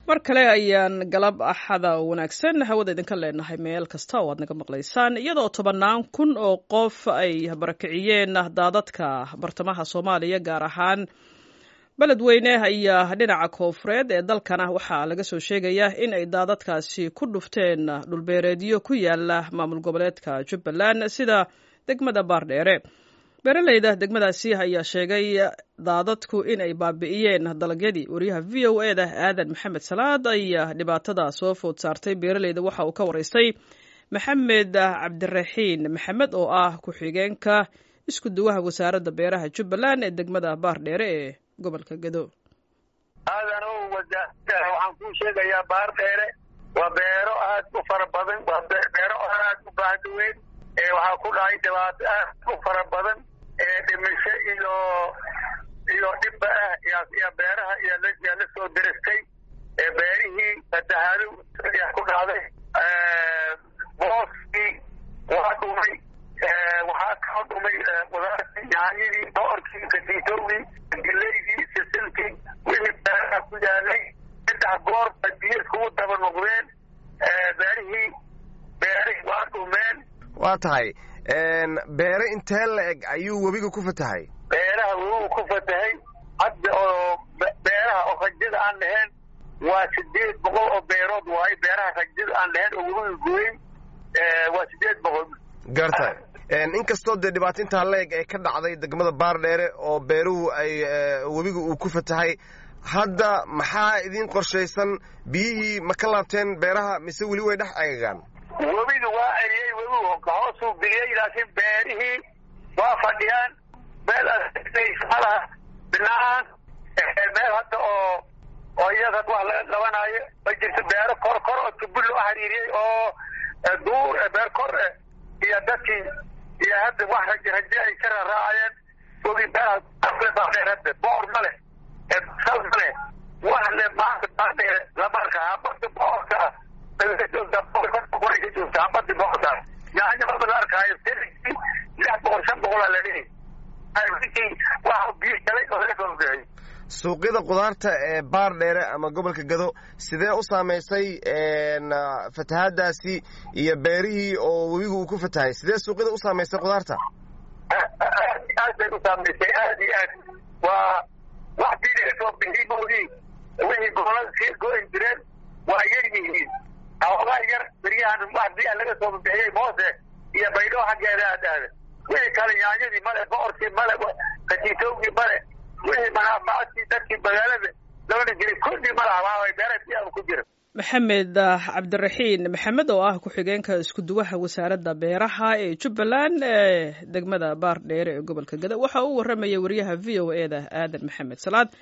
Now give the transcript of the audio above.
mar kale ayaan galab axada wanaagsan hawada idinka leenahay meel kasta oo aad naga maqlaysaan iyadoo tobannaan kun oo qof ay barakiciyeen daadadka bartamaha soomaaliya gaar ahaan beledweyne ayaa dhinaca koofureed ee dalkana waxaa laga soo sheegayaa in ay daadadkaasi ku dhufteen dhulbeereedyo ku yaala maamul goboleedka jubbaland sida degmada baardheere beeraleyda degmadaasi ayaa sheegay daadadku in ay baabi'iyeen dalagyadii wariyaha v o e da aadan maxamed salaad ayaa dhibaatada soo food saartay beeraleyda waxa uu ka waraystay maxamed cabdiraxiin maxamed oo ah ku-xigeenka isku duwaha wasaaradda beeraha jubbaland ee degmada baardheere ee gobolka gedo aadan o waxaan kuu sheegayaa baardheere waa beero aad u fara badan waa beero aad u baahdaweyn waxaa ku dhacay dhibaato aad u fara badan dhimisho iyo iyo dhibba ah iyo beeraha iyaa la soo diristay beerihii fatahaado ayaa ku dhacday booskii waa dhumay waxaa kao dhumay qudaartii yaanyadii boorkii katiitowgii geleydii sisilkii wixii beeraha ku yaalay saddex goor ba biyo iskugu daba noqdeen beerihii beerihii waa dhumeen waa tahay beere intee la eg ayuu webiga ku fatahay beeraha webigu ku fatahay hadda oo beeraha oo rajada aan lahayn waa sideed boqol oo beerood waayo beeraha rajada aan lahayn oo webiga gooyin waa sideed boqol garta inkastoo dee dhibaato intaa la eg ee ka dhacday degmada baardheere oo beeruhu ay webiga uu ku fatahay hadda maxaa idiin qorshaysan biyihii ma ka laabteen beeraha mise weli way dhex agagaan webiga waa eriyey webigu hoosuu biliyey laakiin beerihii waa fadhiyaan meel malaha binaan meel hadda oo oo iyadan wax laga qabanaayo ma jirto beero kor kor oo tubi loo xiriiriyey oo duur beer kor iyo dadkii iyo hadda wax raje raje ay ka raraacayeen webi beeraha hadda boor ma leh sal ma leh wax le maanta baadheere lama arka habada boorka ah suuqyada khudaarta ee baar dheere ama gobolka gado sidee u saamaysay fatahaadaasi iyo beerihii oo webiga uu ku fatahay sidee suuqyada u saamaysay khudaarta aad bay u saamaysay aad iyo aad waa wax biilaga soo bixiimoodii wixii gobolada sii go-in jireen waa yar yihiin xoogaa yar beryahan wax biya laga soo bixiyey moose iyo baydhoo xaggeeda aad aada wixii kale yaanyadii male boorkii male katiitowgii male wixii manaafacaadkii dadkii magaalada labana jiray kulli malahabaabay beeraha biyaha ku jira maxamed cabdiraxiin maxamed oo ah ku-xigeenka isku duwaha wasaaradda beeraha ee jubbaland ee degmada baar dheere ee gobolka gada waxa uu warramayay wariyaha v o e da aadan maxamed salaad